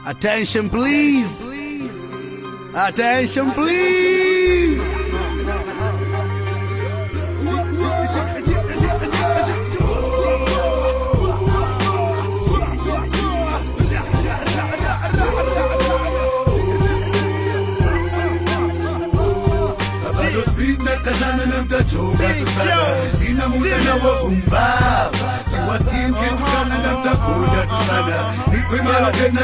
Attention please. Attention please. bado speed na kazana na mtachoka tu sana sina muda na wapumbavu siwasikii mkitukana na mtakuja tu sana nipo imara tena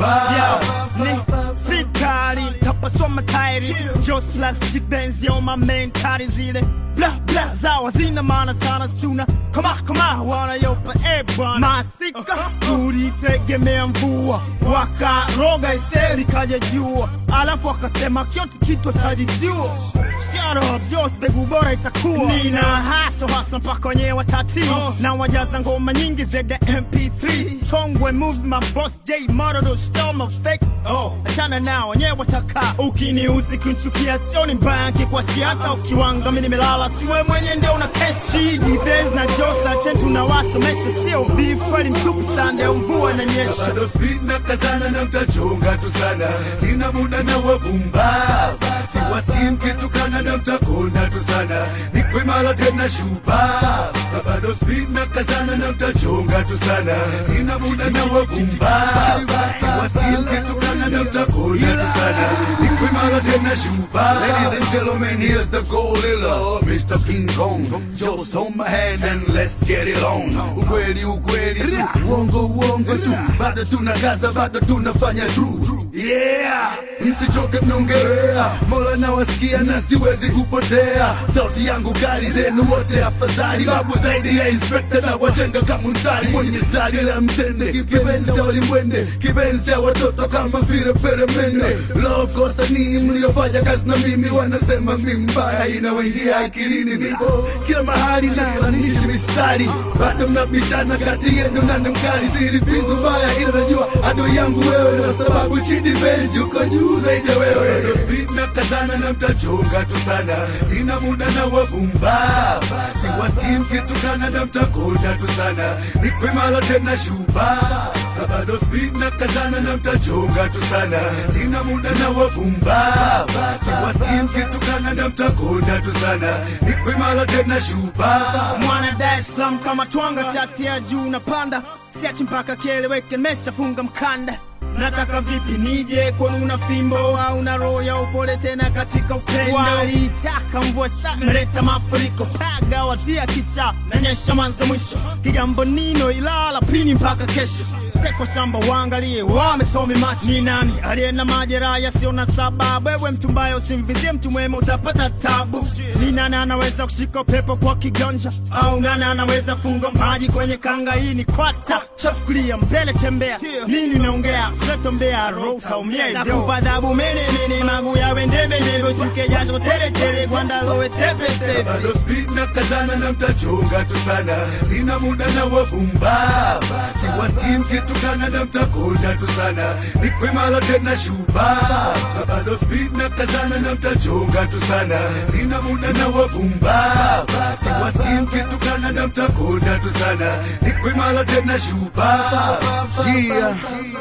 shupavu Ni speed kali kapasoma tairi Just plastic Benz yo my mentari zile bla bla zawa zina maana sana stuna kama kama wanayopa ebwana masika tulitegemea mvua wakaroga iseli kaja jua alafu wakasema kyote kitu sajijua Shut up, Jos mbegu bora itakuwa nina haso hasa mpaka wenyewe watati na wajaza ngoma nyingi zeda mp3 tongwe move my boss j morodo stoma fake oh. achana nao wenyewe wataka ukiniuzi kunchukia sioni mbaya nkikuachia hata ukiwanga mi nimelala siwe mwenye ndio una keshi dibes na josa chentu na wasomesha sio beef kweli mtupu sande mvua inanyesha bado speed na kazana na mtachonga tu sana sina muda na wapumbavu siwasikii mkitukana na mtakonda tu sana nipo imara tena shupavu bado speed na kazana na mtachonga tu sana sina muda na wapumbavu siwasikii mkitukana na mtakonda tu sana nipo imara tena shupavu ladies and gentlemen here's the gorilla Mr. King Kong just hold my hand and let's get it on ukweli ukweli tu uongo uongo tu bado tunakaza bado tunafanya true yeah msichoke mnaongelea mola nawasikia na siwezi kupotea sauti yangu kali zenu wote afadhali babu zaidi ya inspekta na wajenga kama mtari mwenye zari la mtende kipenzi cha walimwende kipenzi cha watoto kama vile peremende love kosa ni mliofanya kazi na mimi wanasema mi mbaya inawaingia akilini nipo kila mahali nafananishi mistari bado mnabishana kati yenu nani mkali siripizu mbaya ila najua adui yangu wewe kwa sababu chini benzi uko juu zaidi ya wewe Bado speed na kazana na mtachonga tu sana sina muda na wapumbavu siwasikii mkitukana na mtakonda tu sana nipo imara tena shupavu bado speed na kazana na mtachonga tu sana sina muda na wapumbavu siwasikii mkitukana na mtakonda tu sana nipo imara tena shupavu mwana Dar es Salaam kama twanga shati ya juu napanda siachi mpaka kieleweke nimeshafunga mkanda nataka vipi nije kwani una fimbo au na roho ya upole tena katika upendo walitaka mvua sana meleta mafuriko paga watia kicha nanyesha mwanzo mwisho kigambo nino ilala pini mpaka kesho seko shamba waangalie wametomi macho ni nani aliye na majeraha yasiyo na sababu wewe mtu mbaya usimvizie mtu mwema utapata tabu ni nani anaweza kushika pepo kwa kiganja au nani anaweza funga maji kwenye kanga hii ni kwata chakulia mbele tembea nini naongea setombea ro utaumia hivyo nakupa adhabu mene mene magu yawe ndebe ndebe ushuke jasho tele tele kwanda lowe tepe tepe bado speed na kazana na mtachonga tu sana sina muda na wapumbavu siwasikii mkitukana na mtakonda tu sana nipo imara tena shupavu bado speed na kazana na mtachonga tu sana sina muda na wapumbavu siwasikii mkitukana na mtakonda tu sana nipo imara tena shupavu Yeah.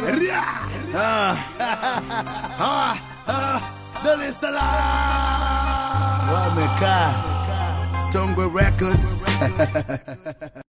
Ah. Ah. Ah. Dar es Salaam. Wamekaa Tongwe Records